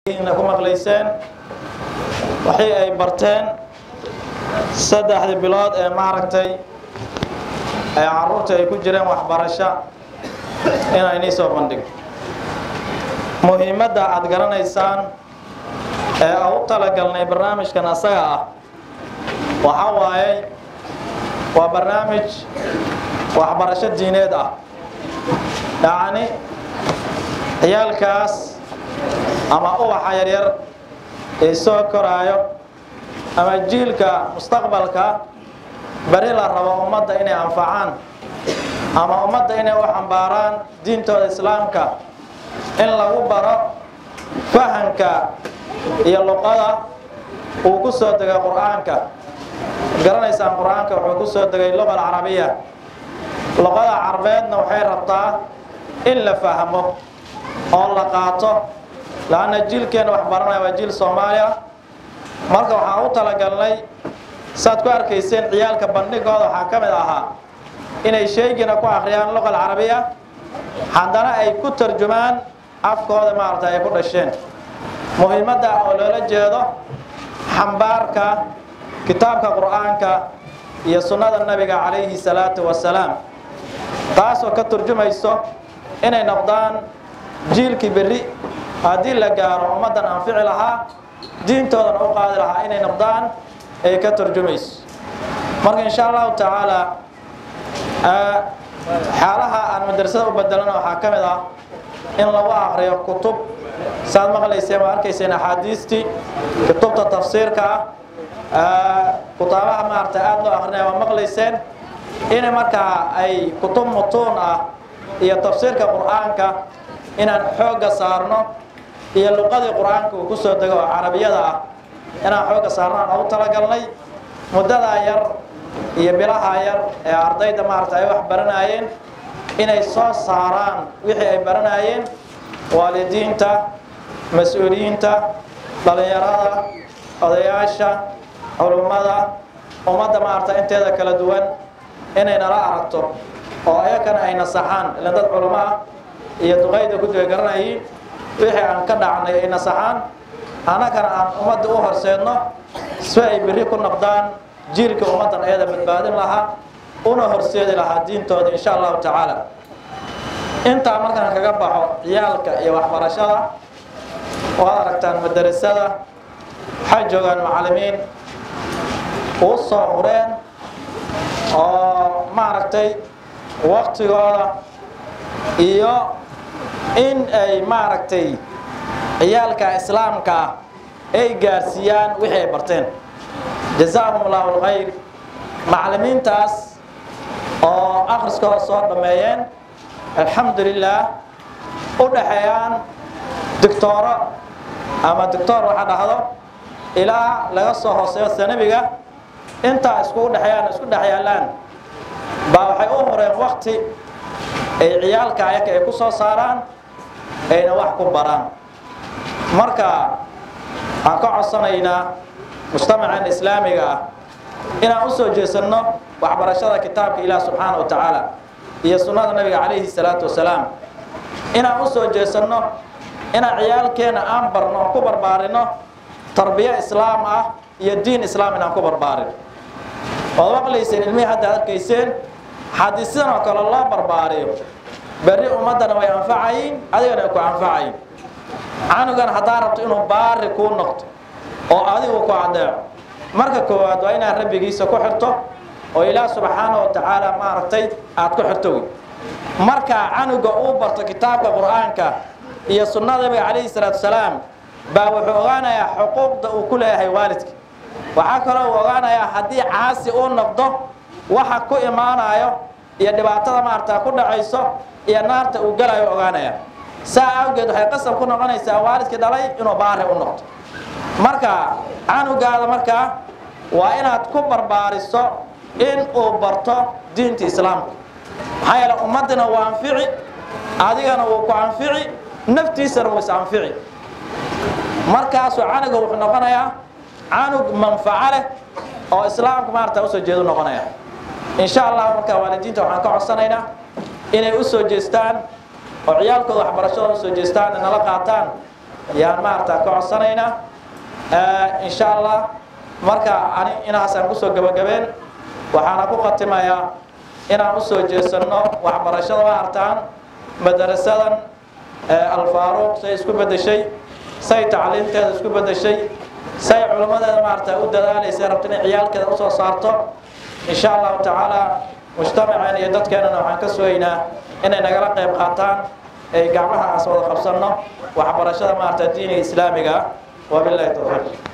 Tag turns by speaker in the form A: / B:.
A: ku maqlayseen waxii ay barteen saddexdii bilood ee maaragtay ee caruurta ay ku jireen waxbarasho inaan inii soo bandhigo muhiimadda aad garanaysaan ee aan u talagalnay barnaamijkan asaga ah waxaa waaye waa barnaamij waxbarasho diineed ah yacni ciyaalkaas ama ubaxa yaryar ee soo koraayo ama jiilka mustaqbalka beri la rabo ummadda inay anfacaan ama ummadda inay u xambaaraan diintooda islaamka in lagu baro fahanka iyo luqada uu ku soo degay qur-aanka garanaysaan qur-aanka wuxuu ku soo degay luqa alcarabiya luqada carbeedna waxay rabtaa in la fahmo oo la qaato laanna jiilkeena wax baranaya waa jiil soomaaliya marka waxaan u talagalnay saad ku arkayseen ciyaalka bandhigooda waxaa ka mid ahaa inay sheegina ku akhriyaan luqa alcarabiya haddana ay ku tarjumaan afkooda maaragta ay ku dhasheen muhiimadda oo loola jeedo xambaarka kitaabka qur-aanka iyo sunnada nabiga calayhi salaatu wasalaam taasoo ka turjumayso inay noqdaan jiilkii berri haddii la gaaro ummaddan anfici lahaa diintoodana u qaadi lahaa inay noqdaan ay ka turjumayso marka insha allahu tacaala xaalaha aan madrasada u bedelana waxaa ka mid ah in lagu akriyo kutub saad maqlayseen waa arkayseen axaadiistii kutubta tafsiirka ah kutaabaha maarata aada loo akrinaya waa maqlayseen in markaa ay kutub mutuun ah iyo tafsiirka qur-aanka inaan xoogga saarno iyo luqadii qur-aanka uu ku soo dego oo carabiyada ah inaan xoogga saarno aan ugu talagalnay muddadaa yar iyo bilahaa yar ee ardayda maarata ay wax baranaayeen inay soo saaraan wixii ay baranaayeen waalidiinta mas-uuliyiinta dhallinyarada odayaasha culummada ummadda maarata inteeda kala duwan inay nala aragto oo ayakana ay nasaxaan ilan dad culummo ah iyo duqayda guddiga garanayiin wixii aan ka dhacnay ay nasaxaan annagana aan ummadda u horseedno si ay berri ku noqdaan jiilka ummaddan ayada badbaadin lahaa una horseedi lahaa diintooda insha allahu tacaala intaa markaan kaga baxo ciyaalka iyo waxbarashada waad aragtaan madarasada waxay joogaan macallimiin uu soo hureen oo maaragtay waktigooda iyo in ay maaragtay ciyaalka islaamka ah ay gaarsiiyaan wixii ay barteen jazaahum allahu alkhayr macallimiintaas oo akhriskooda soo dhammeeyeen alxamdu lilah u dhaxeeyaan doctooro ama doctor waxa dhahdo ilaa laga soo hooseeyo sanabiga intaa iskugu dhexeeyaan isku dhex yaallaan baa waxay u horeen wakti ay ciyaalka ayaka ay ku soo saaraan ayna wax ku baraan marka waxaan ka codsanaynaa mujtamacan islaamiga ah inaan u soo jeesanno waxbarashada kitaabka ilaah subxaana wa tacaala iyo sunnada nabiga calayhi salaatu wasalaam inaan u soo jeesanno inaan ciyaalkeena aan barno ku barbaarino tarbiyo islaam ah iyo diin islaam inaan ku barbaarin waad maqlayseen ilmihii hadda arkayseen haddii sidan oo kale loo barbaariyo berri ummaddana way anfacayin adigana ay ku anfacayin canugan haddaa rabto inuu baari kuu noqdo oo adigu ku adeeco marka koowaad waa inaad rabbigiisa ku xirto oo ilaah subxaana wa tacaala maaragtay aad ku xirto wey markaa canuga uu barto kitaabka qur-aanka iyo sunnada nabiga calayhi salaatu wasalaam baa wuxuu ogaanayaa xuquuqda uu ku leeyahay waalidka waxaa kaloo uu ogaanayaa haddii caasi uu noqdo waxa ku imaanayo iyo dhibaatada maarata ku dhacayso iyo naarta uu galayo ogaanaya saa awgeed waxay qasab ku noqonaysaa waalidkii dhalay inuu baari u noqdo marka canugaada markaa waa inaad ku barbaariso in uu barto diinta islaamka maxaa yeele ummaddina waa anfici adigana wuu ku anfici naftiisana wuu is anfici markaasuu canuga wuxuu noqonayaa canug manfaco leh oo islaamka maarata usoo jeedu noqonaya insha allah markaa waalidiinta waxaan ka codsanaynaa inay u soo jeestaan oo ciyaalkooda waxbarashadooda usoo jeestaan nala qaataan yaan maarata ka codsanaynaa insha allah marka ani inaasaan kusoo gebagabeen waxaana ku khatimayaa inaan usoo jeesanno waxbarashada ma artaan madarasadan alfaaruuq say isku bedeshay say tacliimteeda isku bedeshay say culimmadeeda maarata u dadaalaysa rabta inay ciyaalkeeda usoo saarto insha allahu tacaala mujtamaceen iyo dadkeenana waxaan ka sugaynaa inay nagala qayb qaataan ay gacmaha aas wada qabsanno waxbarashada maarata diiniga islaamiga ah wabillahi tawfiiq